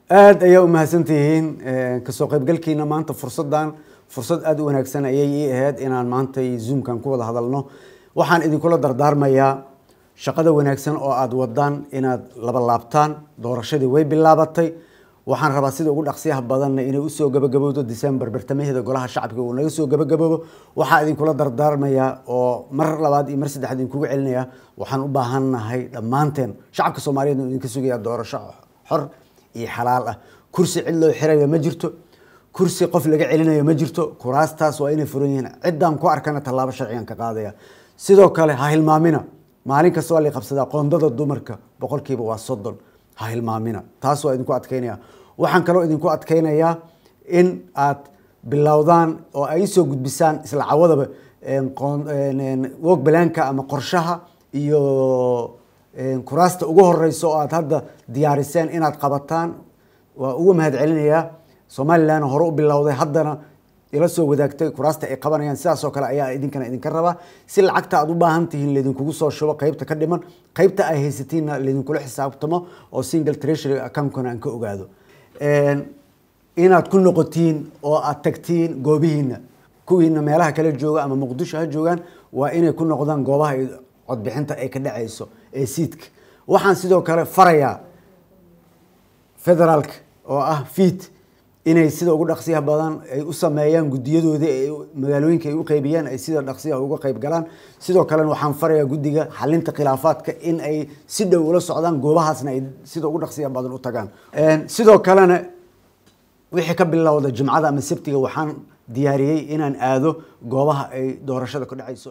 aada ayaa umahadsan tihiin kasoo qaybgalkiina maanta fursadan fursad aada u wanaagsan ayay ii ahayd inaan maanta zoomkan ku wada hadalno waxaan idinkula dardaarmayaa shaqada wanaagsan oo aada wadaan inaad laba laabtaan doorashadii way bilaabatay waxaan rabaa sida ugu dhaqsiyaha badanna inay usoo gabagabowdo december bartamaheeda golaha shacabka uu naga soo gabagaboobo waxaa idinkula dardaarmayaa oo mar labaad iyo mar saddexaad idinkugu celinaya waxaan u baahannahay dhammaanteen shacabka soomaaliyeed idinka sugaya doorasho xor iyo xalaal ah kursi cid loo xirayo ma jirto kursi qof laga celinayo ma jirto kuraastaas waa inay furan yihiin ciddaan ku arkana tallaabo sharcigan ka qaadaya sidoo kale ha hilmaamina maalin kasta waa la qabsadaa qoondada dumarka boqolkiiba waa soddon ha hilmaamina taas waa idinku adkeynaya waxaan kaloo idinku adkeynayaa in aad bilowdaan oo ay soo gudbisaan isla cawadaba wog balaanka ama qorshaha iyo kuraasta ugu horeysa oo aad hadda diyaariseen inaad qabataan waa uga mahad celinayaa somalilan hore u bilowday haddana ila soo wadaagtay kuraasta ay qabanayaan sidaasoo kale ayaa idinkana idinka rabaa si lacagta aad u baahan tihiin laydinkugu soo shubo qeybta ka dhiman qeybta ay haysatiinna laydinkula xisaabtamo oo single treasury accountkana aan ka ogaado inaad ku noqotiin oo aad tagtiin goobihiina kuwiina meelaha kala jooga ama muqdisho ha joogaan waa inay ku noqdaan goobaha codbixinta ay ka dhacayso ee siidka waxaan sidoo kale farayaa federaalka oo ah fiid inay sida ugu dhaqsiyaha badan ay u sameeyaan guddiyadoodii ay magaalooyinka ay u qeybiyaan ay sida dhaqsiyaha uga qeyb galaan sidoo kalena waxaan farayaa guddiga xalinta khilaafaadka in ay si dhow ula socdaan goobahaasna ay sida ugu dhaqsiyaha badan u tagaan sidoo kalena wixii ka bilowda jimcada ama sabtiga waxaan diyaariyey inaan aado goobaha ay doorashada ku dhacayso